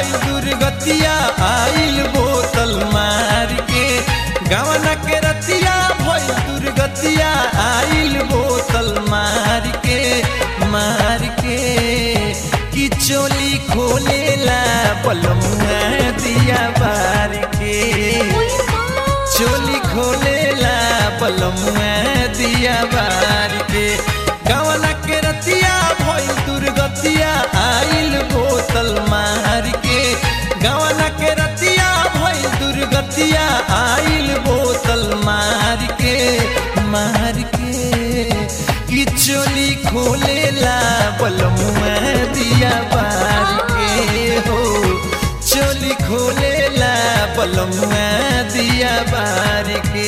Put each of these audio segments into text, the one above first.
भइल दुर्गतिया आइल बोतल मार के गवना के रतिया भइल दुर्गतिया आइल बोतल मार के मार के कि चोली खोलेला पलमुआ दिया बार के चोली खोलेला पलमुआ दिया बार के गवना के रतिया भइल दुर्गतिया आइल बोतल मार के गवना के रतिया भइल दुर्गतिया आइल बोतल मार के मार के कि चोली खोलेला पलमुआ दिया बार के हो चोली खोलेला पलमुआ दिया बार के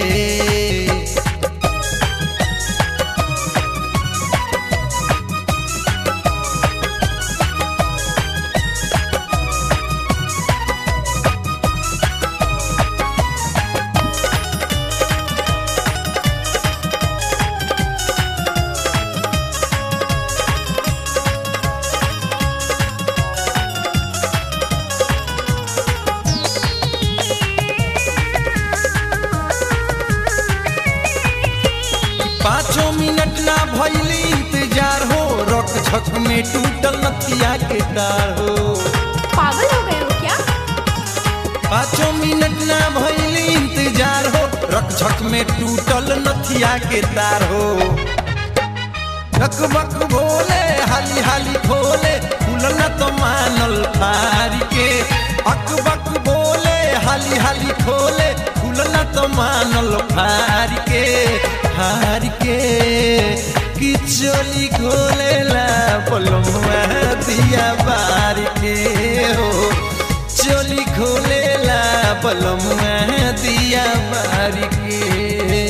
पाँचों मिनट ना भइल इंतजार हो रक झक में टूटल नथिया के तार हो पागल हो गए हो क्या पाँचों मिनट ना भइल इंतजार हो रक झक में टूटल नथिया के तार हो बक भोले हाली हाली खोले खुलल न तो मानल फार के अक बक बोले हाली हाली खोले खुलल न तो मानल फार के फार के कि चोली खोलेला पलमुआ दिया बार के हो चोली खोलेला पलमुआ दिया बार के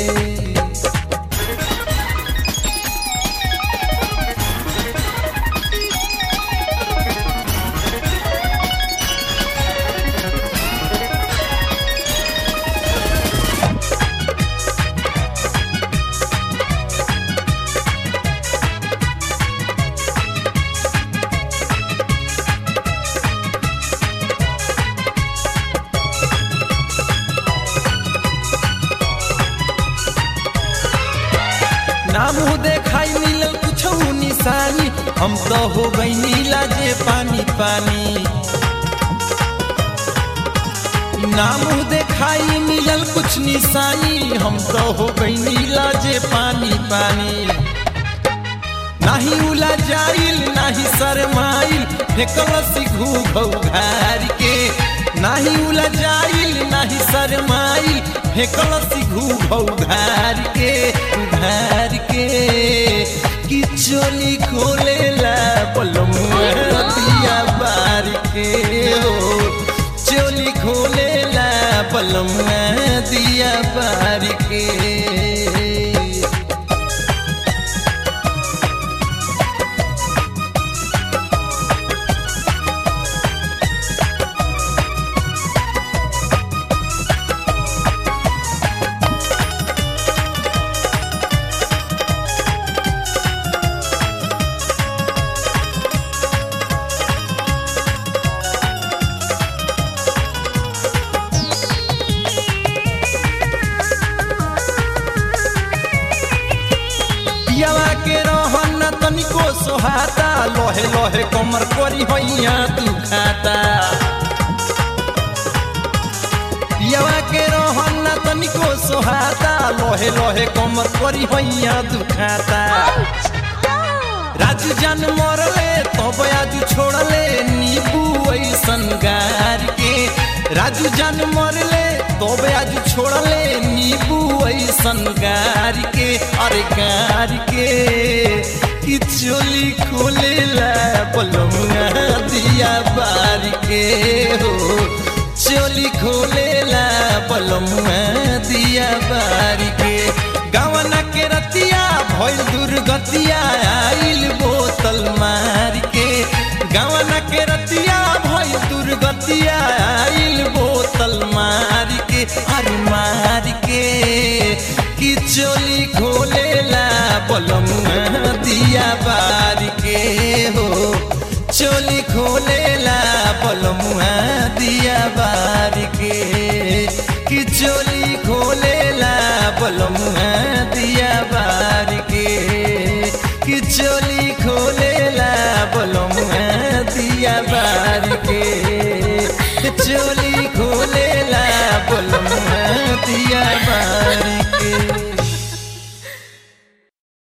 नाम देखाई मिलल कुछ निशानी हम तो हो गई नीला जे पानी पानी नाम देखाई मिलल कुछ निशानी हम तो हो गई नीला जे पानी पानी नाही उला जाइल नाही शरमाइल फेकल सिघू घार के नाही उला जाइल नाही शरमाइल फेकल सिघू घार के उघार के कि चोली खोलेला पलमुआ दिया बार के हो चोली खोलेला पलमुआ दिया बार के पियावा के रहन तनिको सोहाता लोहे लोहे कमर करी होइया तू खाता पियावा के रहन तनिको सोहाता लोहे लोहे कमर करी होइया तू खाता राजू जान मरले तब आजू छोड़ले नीबू ऐसन गार के राजू जान मरले तब आजू छोड़ले नीबू ऐसन गार के अरे गार के कि चोली खोलेला पलमुआ दिया बार के हो चोली खोलेला पलमुआ दिया बार के गवना के रतिया भइल दुर्गतिया आइल बोतल मार के गवना के रतिया भइल दुर्गतिया आइल बोतल मार के अरे मार के कि चोली खोलेला पलमुआ दिया बार के हो चोली खोलेला पलम बलमुआ दिया बार के कि चोली